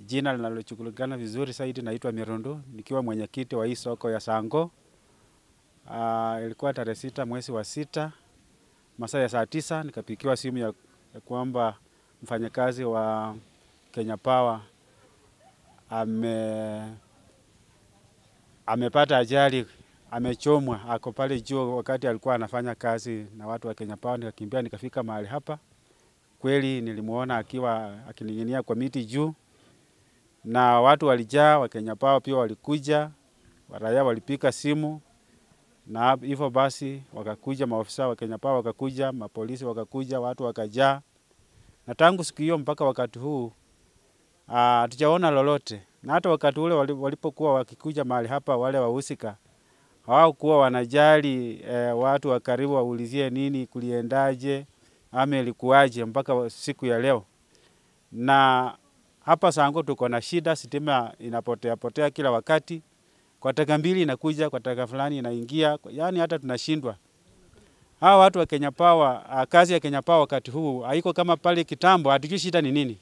jina linalochukulikana vizuri zaidi naitwa Mirundu, nikiwa mwenyekiti wa hii soko ya Sango. Uh, ilikuwa tarehe sita mwezi wa sita masaa ya saa tisa nikapikiwa simu ya, ya kwamba mfanyakazi wa Kenya Power ame amepata ajali, amechomwa, ako pale juu wakati alikuwa anafanya kazi na watu wa Kenya Power. Nikakimbia nikafika mahali hapa, kweli nilimuona akiwa akining'inia kwa miti juu, na watu walijaa, wa Kenya Power pia walikuja, raia walipika simu na hivyo basi wakakuja maofisa wa Kenya Power wakakuja, mapolisi wakakuja, watu wakajaa, na tangu siku hiyo mpaka wakati huu hatujaona lolote. Na hata wakati ule walipokuwa wakikuja mahali hapa, wale wahusika hawakuwa wanajali eh, watu wa karibu waulizie nini kuliendaje ama ilikuwaje mpaka siku ya leo. Na hapa Sango tuko na shida, sitima inapotea potea kila wakati kwa taka mbili inakuja, kwa taka fulani inaingia, yaani hata tunashindwa. Hawa watu wa Kenya Power, kazi ya Kenya Power wakati huu haiko kama pale kitambo, hatujui shida ni nini.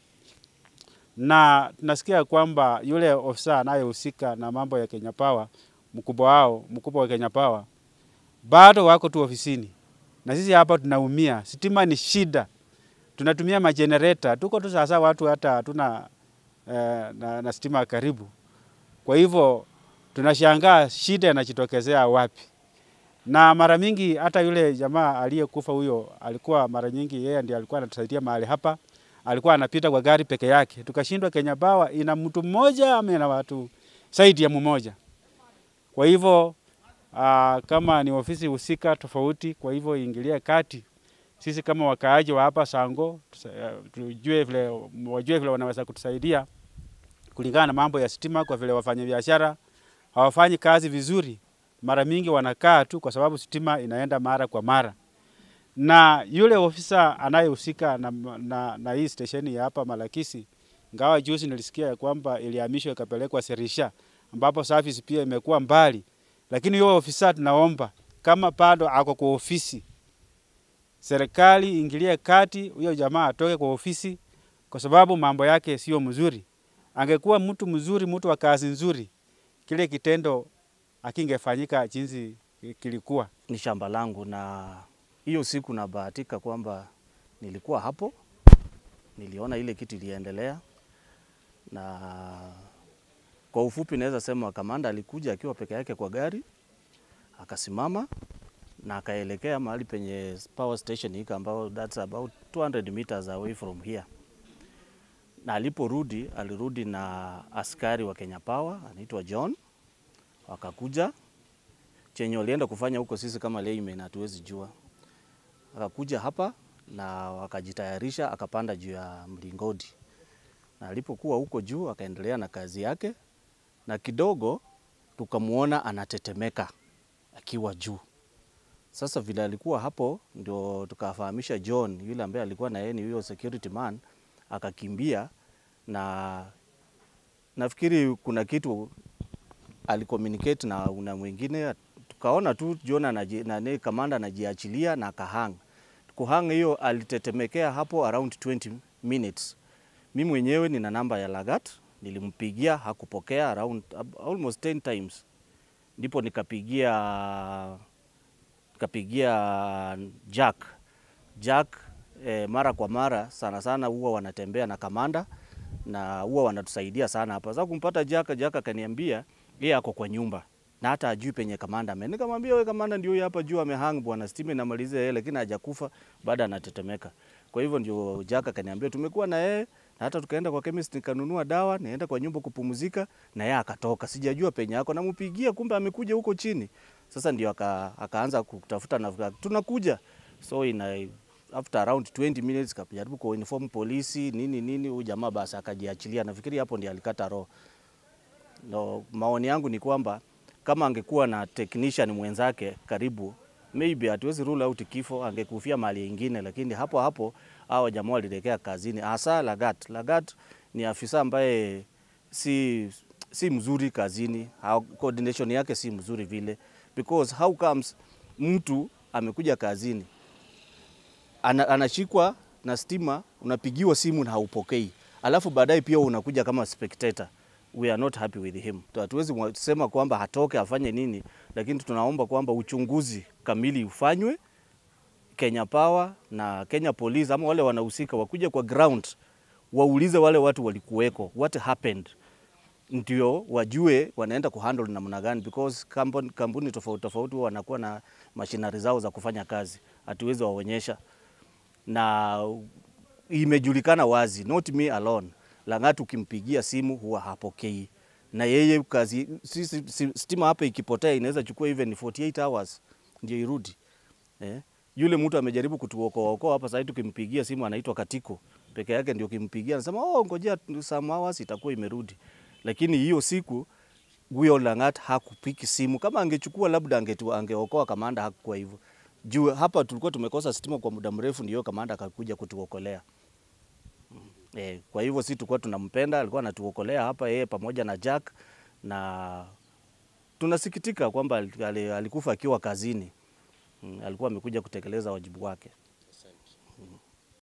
Na tunasikia kwamba yule ofisa anayehusika na mambo ya Kenya Power, mkubwa wao, mkubwa wa Kenya Power, bado wako tu ofisini, na sisi hapa tunaumia. Sitima ni shida, tunatumia majenereta, tuko tu sasa, watu hata hatuna eh, na, na stima karibu, kwa hivyo tunashangaa shida inajitokezea wapi. Na mara mingi hata yule jamaa aliyekufa huyo alikuwa mara nyingi yeye ndiye alikuwa anatusaidia mahali hapa, alikuwa anapita kwa gari peke yake, tukashindwa Kenya Power ina mtu mmoja ama ina watu zaidi ya mmoja. Kwa hivyo aa, kama ni ofisi husika tofauti, kwa hivyo iingilie kati, sisi kama wakaaji wa hapa Sango tujue vile, wajue vile wanaweza kutusaidia kulingana na mambo ya stima, kwa vile wafanyabiashara hawafanyi kazi vizuri. Mara mingi wanakaa tu kwa sababu stima inaenda mara kwa mara, na yule ofisa anayehusika na, na, na hii stesheni ya hapa Malakisi, ngawa juzi nilisikia ya kwamba ilihamishwa ikapelekwa Serisha ambapo service pia imekuwa mbali, lakini yule ofisa tunaomba kama bado ako kwa ofisi, serikali ingilie kati, huyo jamaa atoke kwa ofisi kwa sababu mambo yake sio mzuri. Angekuwa mtu mzuri, mtu wa kazi nzuri kile kitendo akingefanyika jinsi kilikuwa. Ni shamba langu, na hiyo siku nabahatika kwamba nilikuwa hapo, niliona ile kitu iliendelea, na kwa ufupi naweza sema kamanda alikuja akiwa peke yake kwa gari, akasimama na akaelekea mahali penye power station hika ambao that's about 200 meters away from here na aliporudi alirudi na askari wa Kenya Power anaitwa John, wakakuja. Chenye walienda kufanya huko sisi kama laymen hatuwezi jua. Akakuja hapa na wakajitayarisha, akapanda juu ya mlingoti, na alipokuwa huko juu akaendelea na kazi yake, na kidogo tukamwona anatetemeka akiwa juu. Sasa vile alikuwa hapo, ndio tukafahamisha John yule ambaye alikuwa na yeye ni huyo security man akakimbia na nafikiri kuna kitu alicommunicate na una mwingine, tukaona tu John anaji, na kamanda anajiachilia na akahang. Kuhang hiyo alitetemekea hapo around 20 minutes. Mimi mwenyewe nina namba ya Lagat, nilimpigia hakupokea around almost 10 times, ndipo nikapigia nikapigia Jack Jack E, mara kwa mara sana sana huwa wanatembea na kamanda na huwa wanatusaidia sana hapa. Sasa kumpata Jaka, Jaka akaniambia yeye ako kwa nyumba na hata ajui penye kamanda ame. Nikamwambia wewe, kamanda ndio hapa juu amehang bwana, stima inamaliza yeye, lakini hajakufa baada anatetemeka. Kwa hivyo ndio Jaka akaniambia tumekuwa na yeye na hata tukaenda kwa chemist nikanunua dawa, naenda kwa nyumba kupumzika na yeye akatoka. Sijajua penye yako, nampigia kumbe amekuja huko chini. Sasa ndio aka, akaanza kutafuta na tunakuja so ina after around 20 minutes kapijaribu kuinform polisi nini nini, huyu jamaa basi akajiachilia. Nafikiri hapo ndiye alikata roho. No, maoni yangu ni kwamba kama angekuwa na technician mwenzake karibu, maybe hatuwezi rule out kifo, angekufia mali ingine, lakini hapo hapo hao jamaa walielekea kazini, hasa Lagat. Lagat ni afisa ambaye si, si mzuri kazini, coordination yake si mzuri vile, because how comes mtu amekuja kazini ana, anashikwa na stima, unapigiwa simu na haupokei, alafu baadaye pia unakuja kama spectator. We are not happy with him. Hatuwezi mwa- sema kwamba hatoke afanye nini, lakini tunaomba kwamba uchunguzi kamili ufanywe Kenya Power na Kenya Police ama wale wanahusika wakuje kwa ground waulize wale watu walikuweko what happened, ndio wajue wanaenda kuhandle namna gani, because kampuni, kampuni tofauti tofauti huwa wanakuwa na mashinari zao za kufanya kazi, hatuwezi waonyesha, na imejulikana wazi, not me alone. Lang'at ukimpigia simu huwa hapokei, na yeye kazi sisi, si- stima hapa ikipotea inaweza chukua even 48 hours ndio irudi eh. Yule mtu amejaribu kutuokoa okoa hapa sasa, tukimpigia simu anaitwa Katiko peke yake, ndio kimpigia anasema oh, ngojea some hours itakuwa imerudi. Lakini hiyo siku huyo Lang'at hakupiki simu. Kama angechukua labda angetu, angeokoa kamanda, hakukuwa hivyo. Juu hapa tulikuwa tumekosa stima kwa muda mrefu, ndio kamanda akakuja kutuokolea. Eh, kwa hivyo si tulikuwa tunampenda, alikuwa anatuokolea hapa yeye pamoja na Jack, na tunasikitika kwamba ali- ali- alikufa akiwa kazini. Mm, alikuwa amekuja kutekeleza wajibu wake.